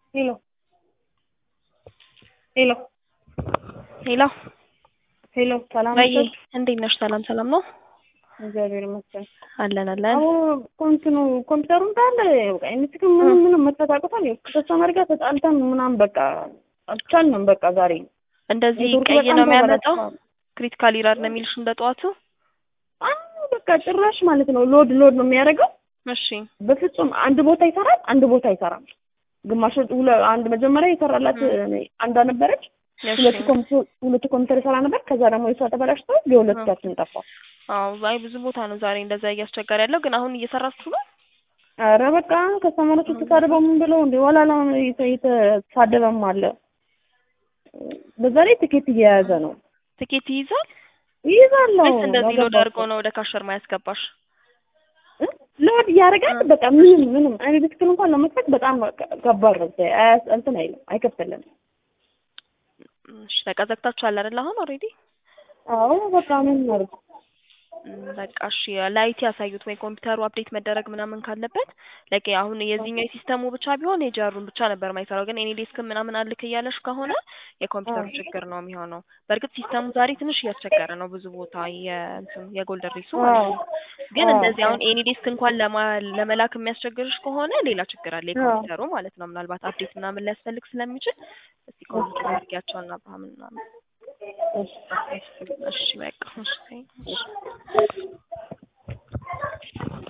ሄሎ ሄሎ ሄሎ ሄሎ ሰላም ወይ ነሽ? እንዴት ነሽ? ሰላም ሰላም ነው እግዚአብሔር ይመስገን። አለን አለን። አዎ ኮንትኑ ኮምፒውተሩ እንዳለ በቃ ኤምሲክ ምንም ምንም መተጣቀታል ከተስተማሪ ጋር ተጣልተን ምናምን በቃ አልቻልንም። በቃ ዛሬ እንደዚህ ኔትወርኩ ቀይ በጣም ነው የሚያመጣው። ተበላሽቷል። ክሪቲካል ኢረር ነው የሚልሽ እንደ ጠዋቱ። አዎ በቃ ጭራሽ ማለት ነው ሎድ ሎድ ነው የሚያደርገው። እሺ በፍጹም አንድ ቦታ ይሰራል፣ አንድ ቦታ አይሰራም። ግማሽ ሁለ አንድ መጀመሪያ የሰራላት አንዷ ነበረች። እሺ ሁለቱ ኮምፒውተር ሁለቱ ኮምፒውተር ይሰራ ነበር። ከዛ ደግሞ የሷ ተበላሽቶ የሁለታችን ጠፋ። አዎ አይ ብዙ ቦታ ነው ዛሬ እንደዛ እያስቸገረ ያለው። ግን አሁን እየሰራችሁ ነው? ኧረ በቃ ከሰሞኑን ተሳድበው ምን ብለው እንደ ወላላ የተሳደበም አለ። በዛ ላይ ትኬት እየያዘ ነው። ትኬት ይይዛል ይይዛለሁ ወይስ እንደዚህ ሎድ ያገባቸው። አድርጎ ነው ወደ ካሸር ማያስገባሽ? ሎድ እያደረጋል። በቃ ምንም ምንም እኔ በትክክል እንኳን ለመክፈት በጣም ከባድ ነው። አያስ- እንትን አይልም አይከፍትልንም። እሺ ተቀዘቅታችኋል አይደል? አሁን ኦልሬዲ አዎ በቃ ምን ማለት በቃ እሺ ላይት ያሳዩት ወይ ኮምፒውተሩ አፕዴት መደረግ ምናምን ካለበት ላይክ አሁን የዚህኛው የሲስተሙ ብቻ ቢሆን የጃሩን ብቻ ነበር የማይሰራው። ግን ኤኒ ዴስክ ምናምን አልክ እያለሽ ከሆነ የኮምፒውተሩ ችግር ነው የሚሆነው። በእርግጥ ሲስተሙ ዛሬ ትንሽ እያስቸገረ ነው ብዙ ቦታ የእንትን የጎልደን ሪሱ ማለት ነው። ግን አዎ። እንደዚህ አሁን ኤኒ ዴስክ እንኳን ለማ ለመላክ የሚያስቸግርሽ ከሆነ ሌላ ችግር አለ የኮምፒውተሩ ማለት ነው። ምናልባት አፕዴት ምናምን ሊያስፈልግ ስለሚችል እስቲ ኮምፒውተር አድርጊያቸውና ምናምን ምናምን እሺ እሺ በቃ እሺ